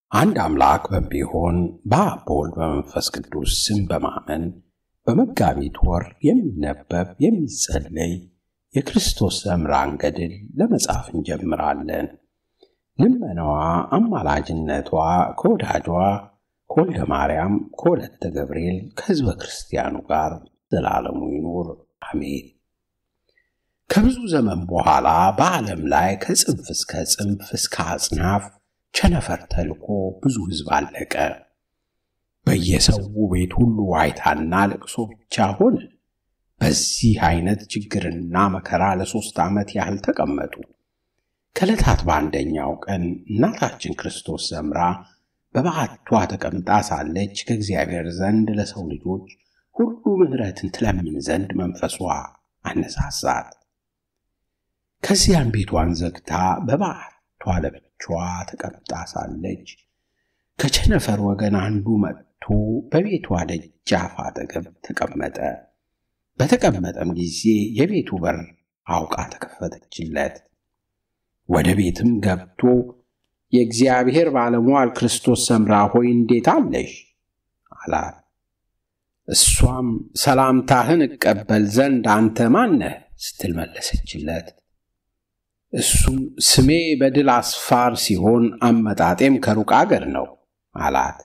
አንድ አምላክ በሚሆን በአብ በወልድ በመንፈስ ቅዱስ ስም በማመን በመጋቢት ወር የሚነበብ የሚጸለይ የክርስቶስ ዘምራን ገድል ለመጻፍ እንጀምራለን። ልመናዋ፣ አማላጅነቷ ከወዳጇ ከወልደ ማርያም ከወለተ ገብርኤል ከሕዝበ ክርስቲያኑ ጋር ዘላለሙ ይኑር አሜን። ከብዙ ዘመን በኋላ በዓለም ላይ ከጽንፍ እስከ ጽንፍ እስከ አጽናፍ ቸነፈር ተልኮ ብዙ ሕዝብ አለቀ። በየሰው ቤት ሁሉ ዋይታና ለቅሶ ብቻ ሆነ። በዚህ አይነት ችግርና መከራ ለሦስት ዓመት ያህል ተቀመጡ። ከዕለታት በአንደኛው ቀን እናታችን ክርስቶስ ዘምራ በበዓቷ ተቀምጣ ሳለች ከእግዚአብሔር ዘንድ ለሰው ልጆች ሁሉ ምሕረትን ትለምን ዘንድ መንፈሷ አነሳሳት። ከዚያም ቤቷን ዘግታ በበዓቷ ለብቻዋ ተቀምጣ ሳለች ከቸነፈር ወገን አንዱ መጥቶ በቤቷ ደጃፍ አጠገብ ተቀመጠ። በተቀመጠም ጊዜ የቤቱ በር አውቃ ተከፈተችለት። ወደ ቤትም ገብቶ የእግዚአብሔር ባለሟል ክርስቶስ ሰምራ ሆይ እንዴት አለሽ? አላት። እሷም ሰላምታህን እቀበል ዘንድ አንተ ማነህ? ስትል መለሰችለት። እሱም ስሜ በድል አስፋር ሲሆን አመጣጤም ከሩቅ አገር ነው አላት።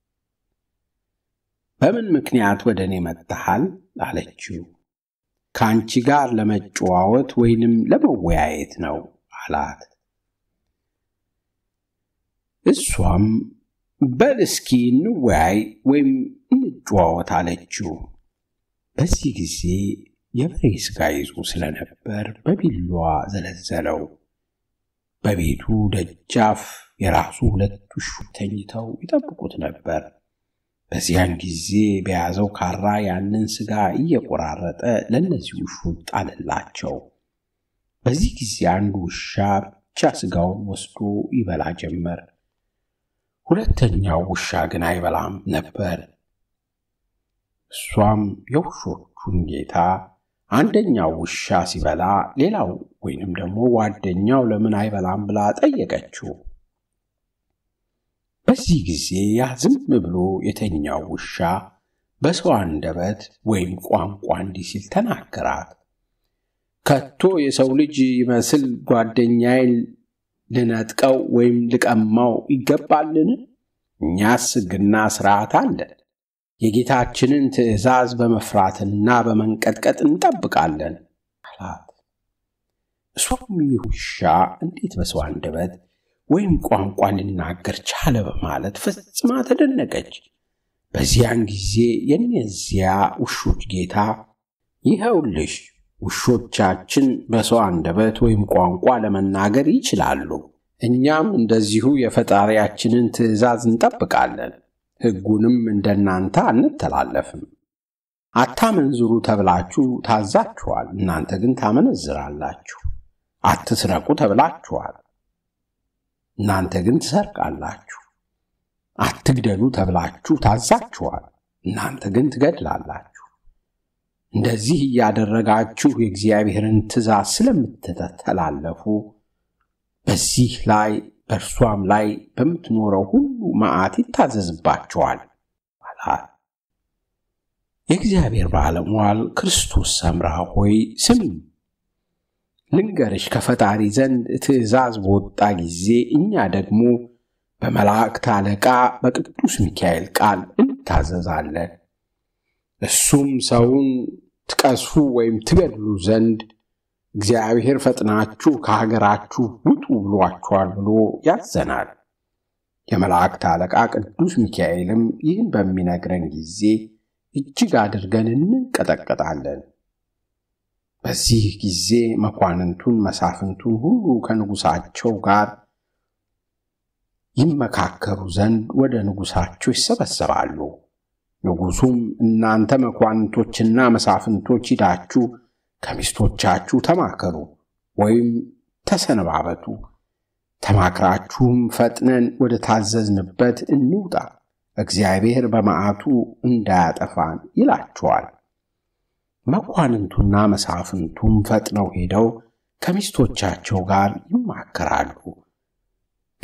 በምን ምክንያት ወደ እኔ መጥተሃል? አለችው። ከአንቺ ጋር ለመጨዋወት ወይንም ለመወያየት ነው አላት። እሷም በል እስኪ እንወያይ ወይም እንጨዋወት አለችው። በዚህ ጊዜ የበሬ ሥጋ ይዞ ስለነበር በቢላዋ ዘለዘለው። በቤቱ ደጃፍ የራሱ ሁለት ውሾች ተኝተው ይጠብቁት ነበር። በዚያን ጊዜ በያዘው ካራ ያንን ሥጋ እየቆራረጠ ለእነዚህ ውሾች ጣለላቸው። በዚህ ጊዜ አንዱ ውሻ ብቻ ሥጋውን ወስዶ ይበላ ጀመር። ሁለተኛው ውሻ ግን አይበላም ነበር። እሷም የውሾቹን ጌታ አንደኛው ውሻ ሲበላ ሌላው ወይንም ደግሞ ጓደኛው ለምን አይበላም ብላ ጠየቀችው። በዚህ ጊዜ ያ ዝም ብሎ የተኛው ውሻ በሰው አንደበት ወይም ቋንቋ እንዲህ ሲል ተናገራት። ከቶ የሰው ልጅ ይመስል ጓደኛዬን ልነጥቀው ወይም ልቀማው ይገባልን? እኛስ ሕግና ሥርዓት አለን። የጌታችንን ትእዛዝ በመፍራትና በመንቀጥቀጥ እንጠብቃለን አላት። እሷም ይህ ውሻ እንዴት በሰው አንደበት ወይም ቋንቋ ሊናገር ቻለ በማለት ፈጽማ ተደነቀች። በዚያን ጊዜ የእነዚያ ውሾች ጌታ ይኸውልሽ ውሾቻችን በሰው አንደበት ወይም ቋንቋ ለመናገር ይችላሉ። እኛም እንደዚሁ የፈጣሪያችንን ትእዛዝ እንጠብቃለን። ሕጉንም እንደናንተ አንተላለፍም። አታመንዝሩ ተብላችሁ ታዛችኋል፣ እናንተ ግን ታመነዝራላችሁ። አትስረቁ ተብላችኋል፣ እናንተ ግን ትሰርቃላችሁ። አትግደሉ ተብላችሁ ታዛችኋል፣ እናንተ ግን ትገድላላችሁ። እንደዚህ እያደረጋችሁ የእግዚአብሔርን ትእዛዝ ስለምትተላለፉ በዚህ ላይ በእርሷም ላይ በምትኖረው ሁሉ መዓት ይታዘዝባቸዋል አላት። የእግዚአብሔር ባለሟል ክርስቶስ ሰምራ ሆይ ስሚ፣ ልንገርሽ ከፈጣሪ ዘንድ ትእዛዝ በወጣ ጊዜ እኛ ደግሞ በመላእክት አለቃ በቅዱስ ሚካኤል ቃል እንታዘዛለን። እሱም ሰውን ትቀስፉ ወይም ትገድሉ ዘንድ እግዚአብሔር ፈጥናችሁ ከሀገራችሁ ውጡ ብሏችኋል ብሎ ያዘናል። የመላእክት አለቃ ቅዱስ ሚካኤልም ይህን በሚነግረን ጊዜ እጅግ አድርገን እንንቀጠቀጣለን። በዚህ ጊዜ መኳንንቱን መሳፍንቱን ሁሉ ከንጉሳቸው ጋር ይመካከሩ ዘንድ ወደ ንጉሳቸው ይሰበሰባሉ። ንጉሡም እናንተ መኳንንቶችና መሳፍንቶች ሂዳችሁ ከሚስቶቻችሁ ተማከሩ ወይም ተሰነባበቱ፣ ተማክራችሁም ፈጥነን ወደ ታዘዝንበት እንውጣ፣ እግዚአብሔር በመዓቱ እንዳያጠፋን ይላችኋል። መኳንንቱና መሳፍንቱም ፈጥነው ሄደው ከሚስቶቻቸው ጋር ይማከራሉ።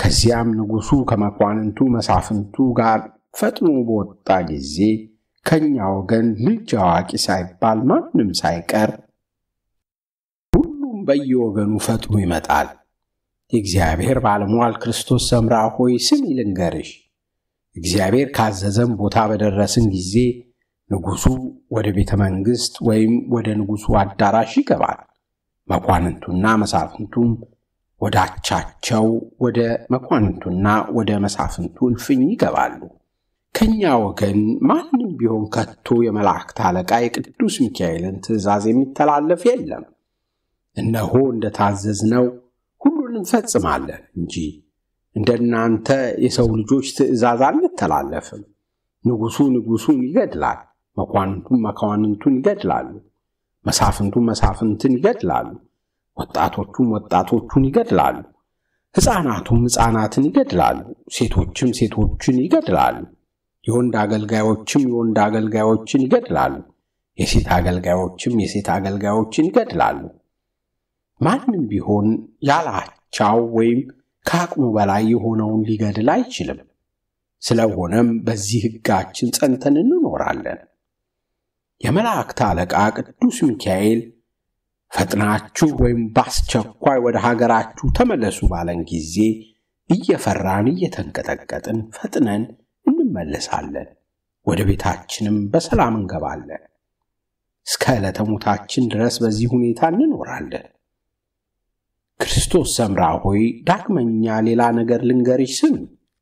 ከዚያም ንጉሡ ከመኳንንቱ መሳፍንቱ ጋር ፈጥኖ በወጣ ጊዜ ከእኛ ወገን ልጅ አዋቂ ሳይባል ማንም ሳይቀር ሁሉም በየወገኑ ፈጥኖ ይመጣል። የእግዚአብሔር ባለሟል ክርስቶስ ሰምራ ሆይ ስሚ ልንገርሽ፣ እግዚአብሔር ካዘዘን ቦታ በደረስን ጊዜ ንጉሡ ወደ ቤተ መንግሥት ወይም ወደ ንጉሡ አዳራሽ ይገባል። መኳንንቱና መሳፍንቱም ወደ አቻቸው ወደ መኳንንቱና ወደ መሳፍንቱ እልፍኝ ይገባሉ። ከእኛ ወገን ማንም ቢሆን ከቶ የመላእክት አለቃ የቅዱስ ሚካኤልን ትእዛዝ የሚተላለፍ የለም። እነሆ እንደታዘዝነው ሁሉን እንፈጽማለን እንጂ እንደ እናንተ የሰው ልጆች ትእዛዝ አንተላለፍም። ንጉሡ ንጉሡን ይገድላል፣ መኳንንቱም መኳንንቱን ይገድላሉ፣ መሳፍንቱም መሳፍንትን ይገድላሉ፣ ወጣቶቹም ወጣቶቹን ይገድላሉ፣ ሕፃናቱም ሕፃናትን ይገድላሉ፣ ሴቶችም ሴቶችን ይገድላሉ፣ የወንድ አገልጋዮችም የወንድ አገልጋዮችን ይገድላሉ፣ የሴት አገልጋዮችም የሴት አገልጋዮችን ይገድላሉ። ማንም ቢሆን ያላቻው ወይም ከአቅሙ በላይ የሆነውን ሊገድል አይችልም። ስለሆነም በዚህ ሕጋችን ጸንተን እንኖራለን። የመላእክት አለቃ ቅዱስ ሚካኤል ፈጥናችሁ ወይም በአስቸኳይ ወደ ሀገራችሁ ተመለሱ ባለን ጊዜ እየፈራን እየተንቀጠቀጥን ፈጥነን እንመለሳለን። ወደ ቤታችንም በሰላም እንገባለን። እስከ ዕለተ ሞታችን ድረስ በዚህ ሁኔታ እንኖራለን። ክርስቶስ ሰምራ ሆይ ዳግመኛ ሌላ ነገር ልንገርሽ ስሚ።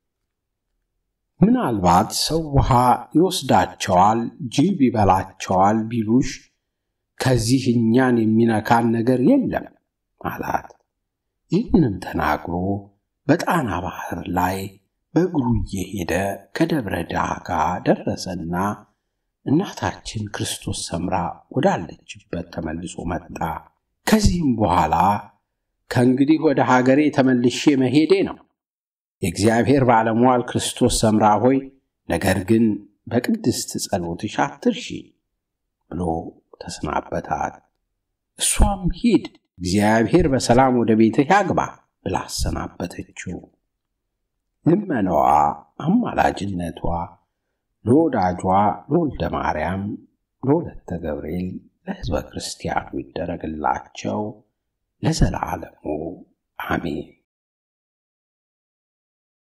ምናልባት ሰው ውሃ ይወስዳቸዋል፣ ጅብ ይበላቸዋል ቢሉሽ ከዚህ እኛን የሚነካን ነገር የለም አላት። ይህንም ተናግሮ በጣና ባህር ላይ በእግሩ እየሄደ ከደብረ ዳጋ ደረሰና እናታችን ክርስቶስ ሰምራ ወዳለችበት ተመልሶ መጣ። ከዚህም በኋላ ከእንግዲህ ወደ ሀገሬ ተመልሼ መሄዴ ነው። የእግዚአብሔር ባለሟል ክርስቶስ ሰምራ ሆይ ነገር ግን በቅድስት ጸሎትሽ አትርሺ ብሎ ተሰናበታት። እሷም ሂድ እግዚአብሔር በሰላም ወደ ቤትህ ያግባ ብላ አሰናበተችው። ልመናዋ፣ አማላጅነቷ ለወዳጇ ለወልደ ማርያም ለወለተ ገብርኤል ለሕዝበ ክርስቲያኑ ይደረግላቸው ለዘላለሙ አሜን።